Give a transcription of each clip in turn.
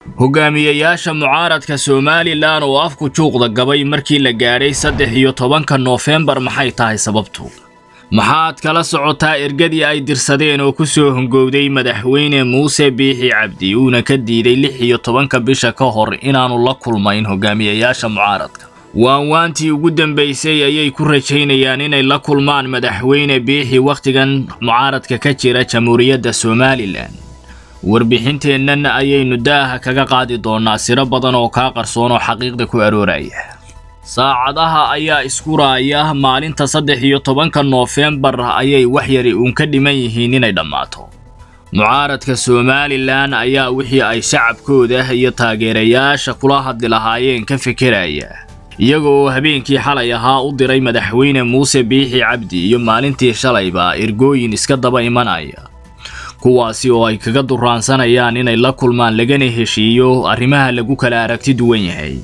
hogaamiyayaasha mucaaradka somalilan oo afku juuqda gabay markii la gaadhay saddex iyo tobanka noofembar maxay tahay sababtu maxaad kala socotaa ergadii ay dirsadeen oo ku soo hongowday madaxweyne muuse biixi cabdi uuna ka diiday lix iyo tobanka bisha ka hor inaannu la kulmayn hogaamiyayaasha mucaaradka waanwaantii ugu dambaysay ayay ku rajaynayaan inay la kulmaan madaxweyne biixi wakhtigan mucaaradka ka jira jamhuuriyadda somalilan warbixinteennan ayaynu daaha kaga qaadi doonnaa siro badan oo kaa qarsoon oo xaqiiqda ku arooraya saacadaha ayaa isku raaya maalinta saddex iyo tobanka noofembar ayay wax yari uun ka dhiman yihiin inay dhammaato mucaaradka somalilan ayaa wixii ay shacabkooda iyo taageerayaasha kula hadli lahaayeen ka fekeraya iyaga oo habeenkii xalay ahaa u diray madaxweyne muuse biixi cabdi iyo maalintii shalayba ergooyin iska daba imanaya kuwaasi oo ay kaga duraansanayaan inay la kulmaan lagana heshiiyo arrimaha lagu kala aragti duwan yahay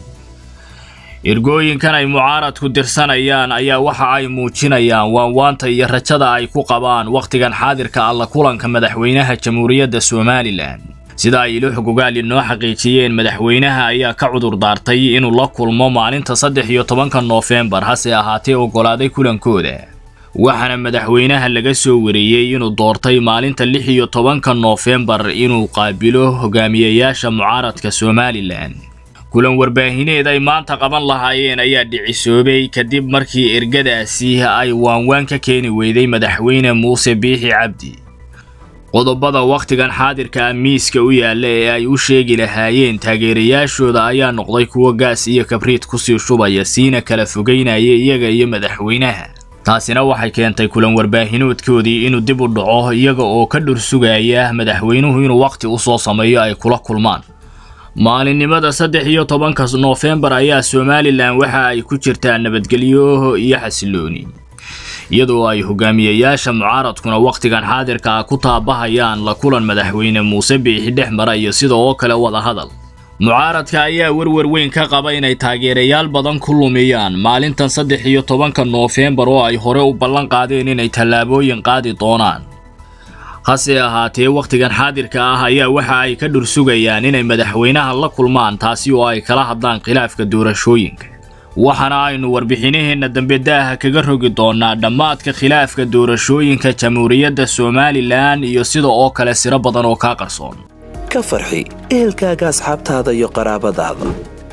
ergooyinkan ay mucaaradku dirsanayaan ayaa waxa ay muujinayaan waanwaanta iyo rajada ay ku qabaan wakhtigan xaadirka alla kulanka madaxweynaha jamhuuriyadda somalilan sida ay ilo xogogaal inoo xaqiijiyeen madaxweynaha ayaa ka cudur daartay inuu la kulmo maalinta saddex iyo tobanka noofembar hase ahaatee oggolaaday kulankooda waxaana madaxweynaha laga soo wariyey inuu doortay maalinta lix iyo tobanka noofembar inuu qaabilo hogaamiyayaasha mucaaradka somalilan kulan warbaahineed ay maanta qaban lahaayeen ayaa dhicisoobay kadib markii ergadaasi ay waanwaan ka keeni weyday madaxweyne muuse biixi cabdi qodobada wakhtigan xaadirka ah miiska u yaalla ee ay u sheegi lahaayeen taageerayaashooda ayaa noqday kuwo gaas iyo kabriid kusii shubaya siina kala fogeynaya iyaga iyo madaxweynaha taasina waxay keentay kulan warbaahinoodkoodii inuu dib u dhaco iyaga oo ka dhursugaya madaxweynuhu inuu wakhti u soo sameeyo ay kula kulmaan maalinimada saddex iyo tobanka noofembar ayaa somalilan waxa ay ku jirtaa nabadgelyo iyo xasilooni iyadoo ay hogaamiyayaasha mucaaradkuna wakhtigan xaadirka ah ku taabahayaan la kulan madaxweyne muuse biixi dhex mara iyo sida oo kale wada hadal mucaaradka ayaa werwer weyn ka qaba inay taageerayaal badan ku lumiyaan maalintan saddex iyo tobanka noofembar oo ay hore u ballan qaadeen inay tallaabooyin qaadi doonaan hase ahaatee wakhtigan xaadirka ah ayaa waxa ay ka dhursugayaan inay madaxweynaha la kulmaan taasi oo ay kala hadlaan khilaafka doorashooyinka waxaana aynu warbixinaheenna dambe daaha kaga rogi doonnaa dhammaadka khilaafka doorashooyinka jamhuuriyadda somalilan iyo sida oo kale siro badan oo kaa qarsoon ka farxi ehelkaaga asxaabtaada iyo qaraabadaada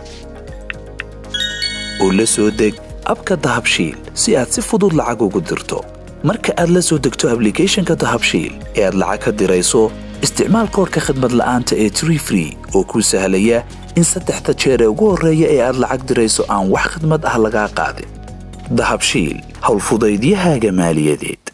oo la soo deg abka dahabshiil si aad si fudud lacag ugu dirto marka aad la soo degto ablicathonka dahabshiil ee aad lacag ka dirayso isticmaal koorka khadmad la'aanta ee tree free oo kuu sahlaya in saddexda jeer ee ugu horreeya ee aad lacag dirayso aan wax khadmad ah lagaa qaadin dahabshiil howlfudaydiyahaaga maaliyadeed